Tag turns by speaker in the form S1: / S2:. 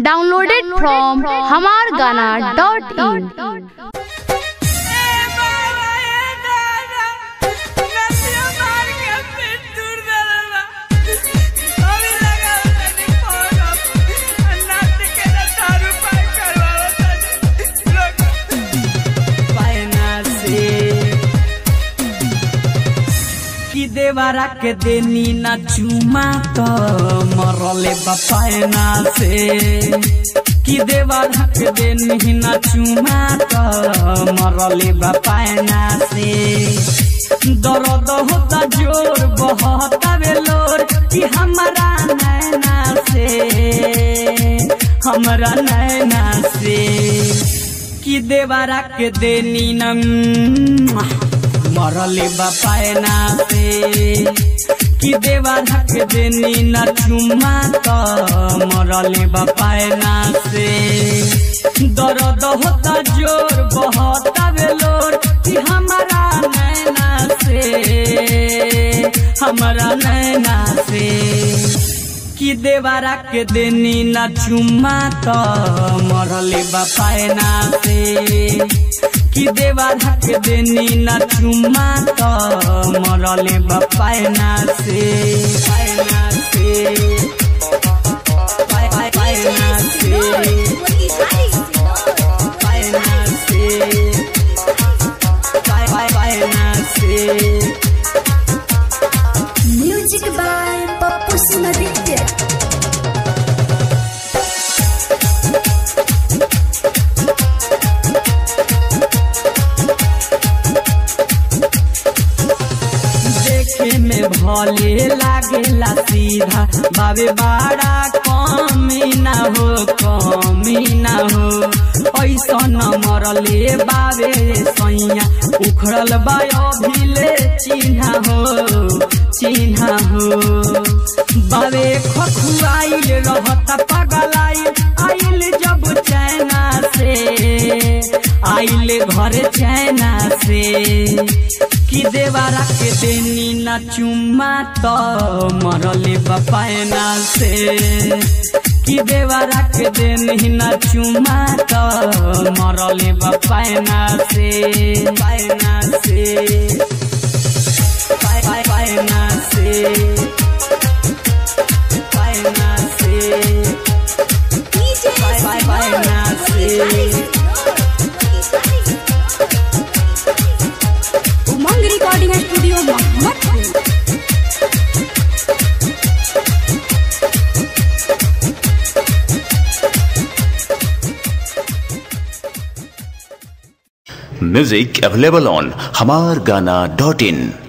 S1: Downloaded from hamargana.in.
S2: कि देवरा के देनी ना चुमा तो मरले बपायना से कि देवरा के देनी ना चुमा तो मरले बपायना से दर्द होता जोर बहता बेलोर कि हमारा नैना से हमारा नैना से कि देवरा के देनी ना मरले बपायना से कि देवा ढक देनी न चुमा तो मरले बपायना से दर्द होता जोर बहता बेलोर कि हमारा नैना से हमारा नैना से कि देवारा के देनी न चुमा तो मरले बपायना से कि देवा ढक देनी न चुमा तो मरले बपायना से पायना से पाय पाय पायना से पायना से पाय पाय पायना से
S3: म्यूजिक बाय पप्पू सुनादित्य
S2: देखे में भले लागेला सीधा बाबे बाड़ा कमी ना हो कमी ना हो ऐसा न मरले बाबे सैया उखड़ल बा अभिले चिन्हा हो चिन्हा हो बाबे खखुआइल रहता पगलाइल आइल जब चैना से आइल घर चैना से कि देवारा के देनी न चुमा तो मरले बपायना से कि देवारा के देनी न चुमा तो मरले बपायना से पायना से पाय पाय पायना से पायना से पाय पाय पायना से
S3: Umang recording studio Mohammadpur
S4: Music available on hamargana.in.